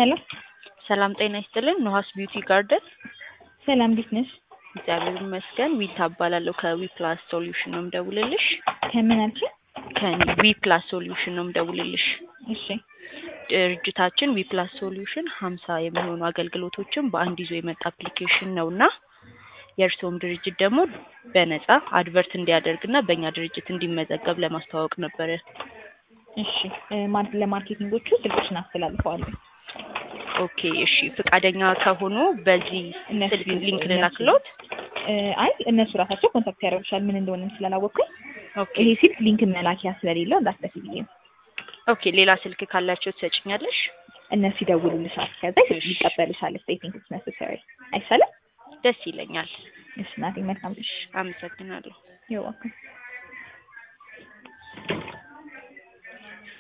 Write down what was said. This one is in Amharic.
ሄሎ ሰላም ጤና ይስጥልን። ኖሃስ ቢዩቲ ጋርደን። ሰላም እንዴት ነሽ? እግዚአብሔር ይመስገን። ዊታ እባላለሁ ከዊ ፕላስ ሶሉሽን ነው የምደውልልሽ። ከምን አልሽኝ? ከዊ ፕላስ ሶሉሽን ነው የምደውልልሽ። እሺ ድርጅታችን ዊ ፕላስ ሶሉሽን ሀምሳ የሚሆኑ አገልግሎቶችን በአንድ ይዞ የመጣ አፕሊኬሽን ነው እና የእርስዎም ድርጅት ደግሞ በነጻ አድቨርት እንዲያደርግና በእኛ ድርጅት እንዲመዘገብ ለማስተዋወቅ ነበረ። እሺ እ ማር- ለማርኬቲንጎቹ ስልክሽን አስተላልፈዋለሁ። ኦኬ እሺ፣ ፈቃደኛ ከሆኑ በዚህ እነሱ ስልክ ሊንክ እነሱ- ልላክሎት። እ አይ እነሱ ራሳቸው ኮንታክት ያደርጉሻል ምን እንደሆነም ስላላወቅኩኝ ኦኬ ይሄ ስልክ ሊንክ መላኪያ ስለሌለው እንዳትለፊ ብዬ ነው። ኦኬ፣ ሌላ ስልክ ካላቸው ትሰጭኛለሽ? እነሱ ይደውሉልሻል፣ ከዛ እሺ። ይቀበልሻል። ስቴቲንግ ኢትስ ነሰሰሪ አይሻልም? ደስ ይለኛል። እሺ ናቴ መልካም እሺ፣ አመሰግናለሁ። ይወቅ